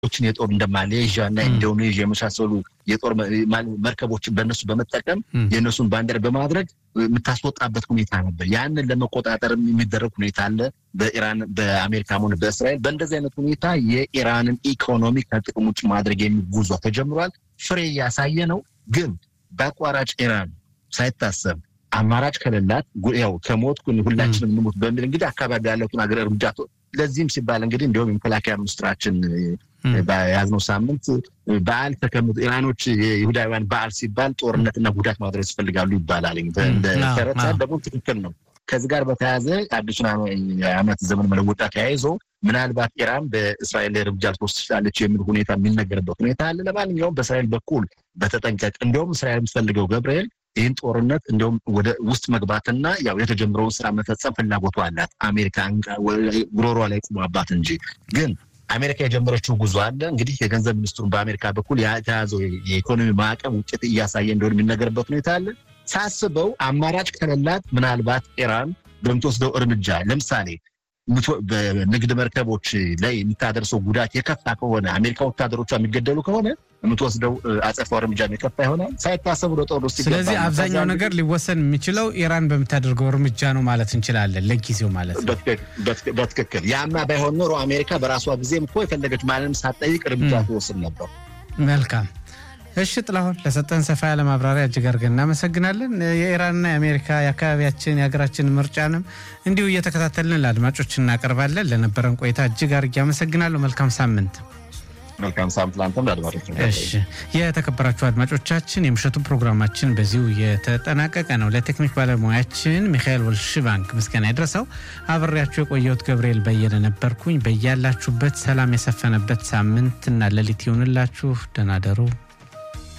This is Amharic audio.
ሌሎችን የጦር እንደ ማሌዥያ እና ኢንዶኔዥያ የመሳሰሉ የጦር መርከቦችን በእነሱ በመጠቀም የእነሱን ባንዲራ በማድረግ የምታስወጣበት ሁኔታ ነበር። ያንን ለመቆጣጠር የሚደረግ ሁኔታ አለ በኢራን በአሜሪካም ሆነ በእስራኤል። በእንደዚህ አይነት ሁኔታ የኢራንን ኢኮኖሚ ከጥቅም ውጭ ማድረግ የሚጉዟ ተጀምሯል። ፍሬ እያሳየ ነው። ግን በአቋራጭ ኢራን ሳይታሰብ አማራጭ ከሌላት ያው ከሞት ሁላችንም እንሞት በሚል እንግዲህ አካባቢ ያለቱን ሀገር እርምጃ ለዚህም ሲባል እንግዲህ እንዲሁም የመከላከያ ሚኒስትራችን በያዝነው ሳምንት በዓል ተቀምጦ ኢራኖች የይሁዳውያን በዓል ሲባል ጦርነትና ጉዳት ማድረስ ይፈልጋሉ ይባላል። ተረታ ደግሞ ትክክል ነው። ከዚህ ጋር በተያያዘ አዲሱን ዓመት ዘመን መለወጫ ተያይዞ ምናልባት ኢራን በእስራኤል ላይ እርምጃ ልትወስድ ትችላለች የሚል ሁኔታ የሚነገርበት ሁኔታ አለ። ለማንኛውም በእስራኤል በኩል በተጠንቀቅ እንዲሁም እስራኤል የምትፈልገው ገብርኤል ይህን ጦርነት እንዲሁም ወደ ውስጥ መግባትና ያው የተጀመረውን ስራ መፈጸም ፍላጎቱ አላት። አሜሪካ ጉሮሯ ላይ ቁሟባት እንጂ ግን አሜሪካ የጀመረችው ጉዞ አለ። እንግዲህ የገንዘብ ሚኒስትሩን በአሜሪካ በኩል የተያዘው የኢኮኖሚ ማዕቀብ ውጤት እያሳየ እንደሆነ የሚነገርበት ሁኔታ አለ። ሳስበው አማራጭ ከሌላት ምናልባት ኢራን በምትወስደው እርምጃ ለምሳሌ በንግድ መርከቦች ላይ የምታደርሰው ጉዳት የከፋ ከሆነ አሜሪካ ወታደሮቿ የሚገደሉ ከሆነ የምትወስደው አጸፋው እርምጃ የከፋ ይሆናል። ሳይታሰብ ወደ ጦር ውስጥ ስለዚህ አብዛኛው ነገር ሊወሰን የሚችለው ኢራን በምታደርገው እርምጃ ነው ማለት እንችላለን፣ ለጊዜው ማለት ነው። በትክክል ያማ ባይሆን ኖሮ አሜሪካ በራሷ ጊዜም እኮ የፈለገች ማንንም ሳትጠይቅ እርምጃ ትወስድ ነበር። መልካም እሺ ጥላሁን ለሰጠን ሰፋ ያለ ማብራሪያ እጅግ አድርገን እናመሰግናለን። የኢራንና የአሜሪካ የአካባቢያችን የሀገራችን ምርጫንም እንዲሁ እየተከታተልን ለአድማጮች እናቀርባለን። ለነበረን ቆይታ እጅግ አድርጌ አመሰግናለሁ። መልካም ሳምንት። መልካም ሳምንት ለአንተም ለአድማጮች። እሺ የተከበራችሁ አድማጮቻችን የምሽቱ ፕሮግራማችን በዚሁ የተጠናቀቀ ነው። ለቴክኒክ ባለሙያችን ሚካኤል ወልሽባንክ ምስጋና ይድረሰው። አብሬያችሁ የቆየሁት ገብርኤል በየነ ነበርኩኝ። በያላችሁበት ሰላም የሰፈነበት ሳምንትና ሌሊት ይሁንላችሁ። ደህና ደሩ።